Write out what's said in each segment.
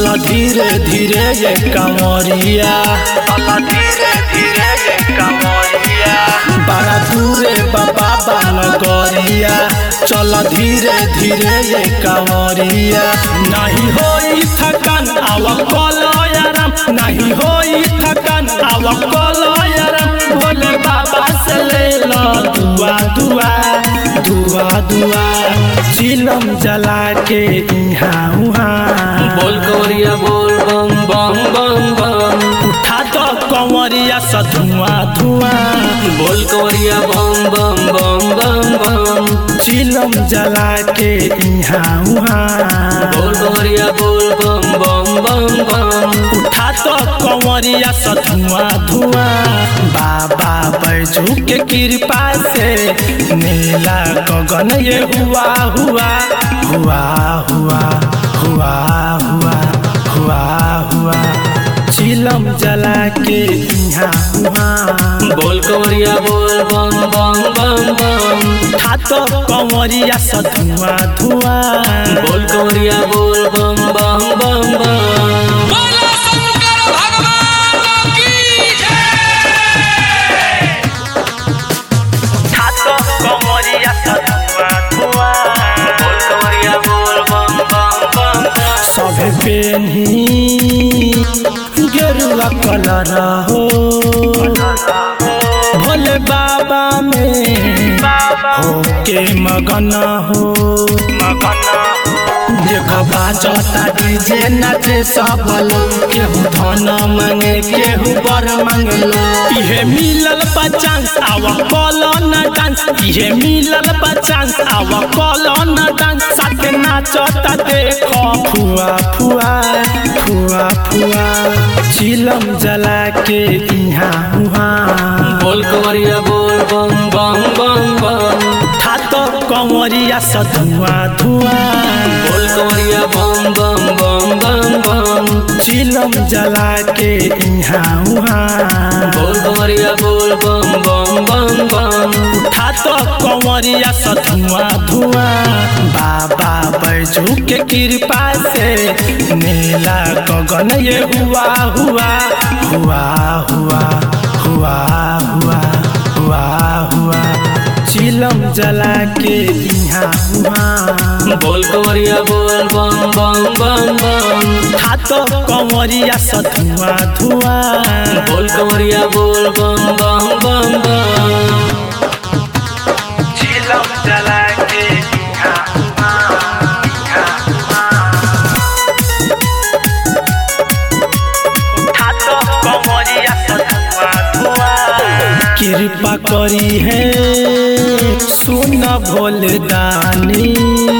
धीरे धीरे ये कमरिया चल धीरे धीरे ये कमरिया बड़ा दूरे बाबा बान गरिया चल धीरे धीरे ये कमरिया नहीं होई थकान आव कलयाराम नहीं होई थकान आव कलयाराम भोले बाबा से ले लो दुआ दुआ दुआ दुआ चिलम जला के इहाँ उहाँ बोल कवरिया बोल बम बम बम बम उठा दो कंवरिया सा धुआं धुआं बोल कवरिया बम बम बम बम बम चिलम जला के इहाँ उहाँ बोल कवरिया बोल बम बम बम बम उठा तो कंवरिया सा धुआं धुआं बाबा बैजू के कृपा से नीला गगन ये हुआ हुआ हुआ हुआ हुआ हुआ हुआ हुआ चिलम जला के इहाँ उहाँ बोल कवरिया बोल बम बम बम बम उठा तो कंवरिया सा धुआं धुआं बोल कवरिया बोल बम बम बम बम बोलो शंकर भगवान की जय उठा तो कंवरिया सा धुआं धुआं बोल कवरिया बोल बम बम बम बम सभे पेन्ही गेरुआ कलर हो भोले बाबा में हो के मगन हो देख बाजता डीजे नाचे सब लोग केहू धन मांगे केहू बर मांगलो इहे मिलल बचांस आव कलो न डांस इहे मिलल बचांस आव कलो न डांस साथे नाचता देखो फुआ फुआ फुआ फुआ चिलम जला के इहाँ उहाँ बोल कवरिया बोल बम बम बम बम उठा तो कंवरिया सा धुआं धुआं बोल कवरिया बम बम बम बम बम चिलम जला के इहाँ उहाँ बोल कवरिया बोल बम बम बम बम उठा तो कंवरिया सा धुआं धुआं बाबा बैजू के कृपा से नीला गगन ये हुआ हुआ हुआ हुआ हुआ हुआ हुआ हुआ चिलम जला के इहाँ उहाँ बोल कवरिया बोल बम बम बम बम उठा तो कंवरिया सा धुआं धुआं बोल कवरिया बोल बम बम बम बम चिलम जला के इहाँ उहाँ, इहाँ उहाँ। उठा तो कंवरिया सा धुआं धुआं। कृपा करी है सुन भोले दानी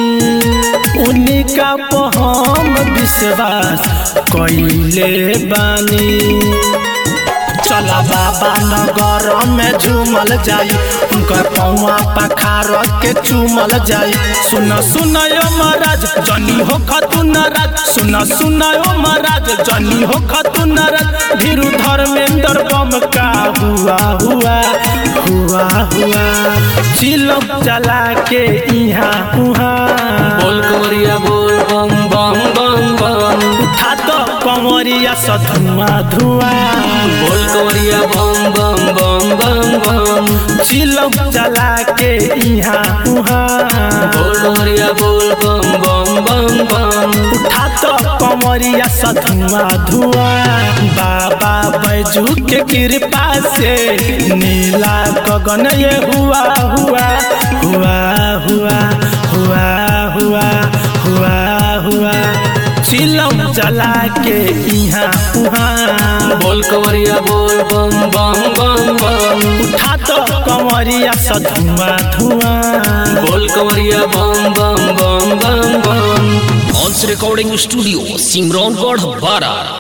उनका पर हम विश्वास कैले बानी चला बाबा नगर में झूमल जाई उनकर पौआ पखार के चूमल जाई सुन सुन यो महाराज जनी हो खतु नाराज सुन सुन यो महाराज जनी हो खतु नाराज धीरु धर्मेंद्र बम का हुआ हुआ हुआ हुआ चिलम चला के इहाँ उहाँ बोल कवरिया बोल बम बम बम बम उठा तो कंवरिया सा धुआं धुआं बोल कवरिया बम बम बम बम बम चिलम चला के इहाँ उहाँ बोल कवरिया बोल बम बम बम बम उठा तो कंवरिया सा धुआं धुआं बाबा बैजू के कृपा से नीला गगन ये हुआ हुआ हुआ हुआ हुआ हुआ हुआ हुआ चिलम चला के इहाँ उहाँ बोल कवरिया बोल बम बम बम बम उठा तो कंवरिया सा धुआं धुआं बोल कवरिया बम बम बम बम बम हॉल्स रिकॉर्डिंग स्टूडियो सिमरौनगढ़ बारा